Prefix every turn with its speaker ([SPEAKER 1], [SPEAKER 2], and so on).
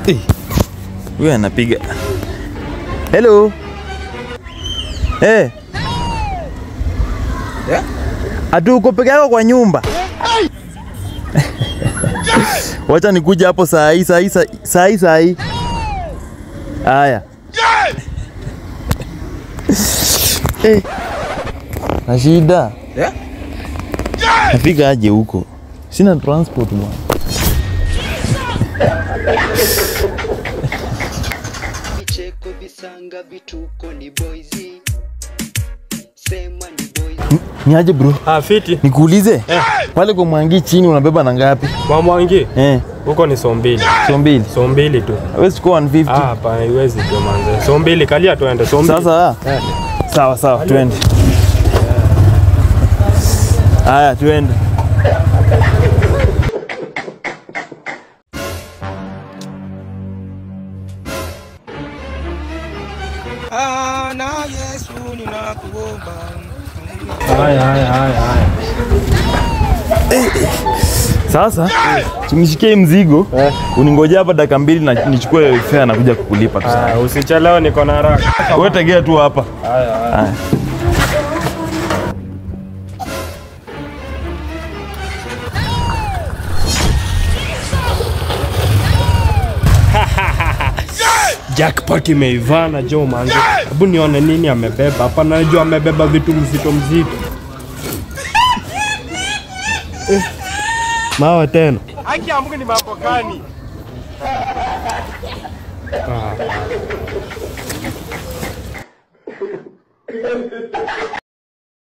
[SPEAKER 1] Eh, Huyu anapiga. Hello. Eh. Ati uko peke yako kwa nyumba? Wacha nikuja hapo saa hii saa hii saa- saa hii saa hii. Haya. Eh. Na shida.
[SPEAKER 2] Yeah?
[SPEAKER 1] Nafika aje huko? Sina transport bwana.
[SPEAKER 3] vicheko visanga vituko ni boyzi sema ni boyzi
[SPEAKER 1] Ni aje bro?
[SPEAKER 2] Ah, fiti.
[SPEAKER 1] Nikuulize. Pale kwa Mwangi chini unabeba na ngapi?
[SPEAKER 2] Kwa Mwangi
[SPEAKER 1] Eh,
[SPEAKER 2] huko ni so mbili.
[SPEAKER 1] so mbili.
[SPEAKER 2] So mbili tu.
[SPEAKER 1] Hawezi chukua 150.
[SPEAKER 2] Ah, hapana, iwezi tu manze. So mbili kalia tuende. So mbili.
[SPEAKER 1] Sasa
[SPEAKER 2] Eh.
[SPEAKER 1] sawa sawa, twende. Haya, twende.
[SPEAKER 2] Haya, haya, haya, haya.
[SPEAKER 1] Sasa tunishikie mzigo, uningoje hapa dakika mbili na nichukue fare na kuja kukulipa tu.
[SPEAKER 2] Ah, usichelewe, niko na haraka.
[SPEAKER 1] Wewe tegea tu hapa.
[SPEAKER 2] Haya, haya.
[SPEAKER 1] Haya.
[SPEAKER 2] Jackpot imeivana jo manze. Hebu nione nini amebeba hapa. Najua amebeba vitu mzito mzito. Eh, Mawa tena. Haki ya Mungu ni mambo gani? Ah.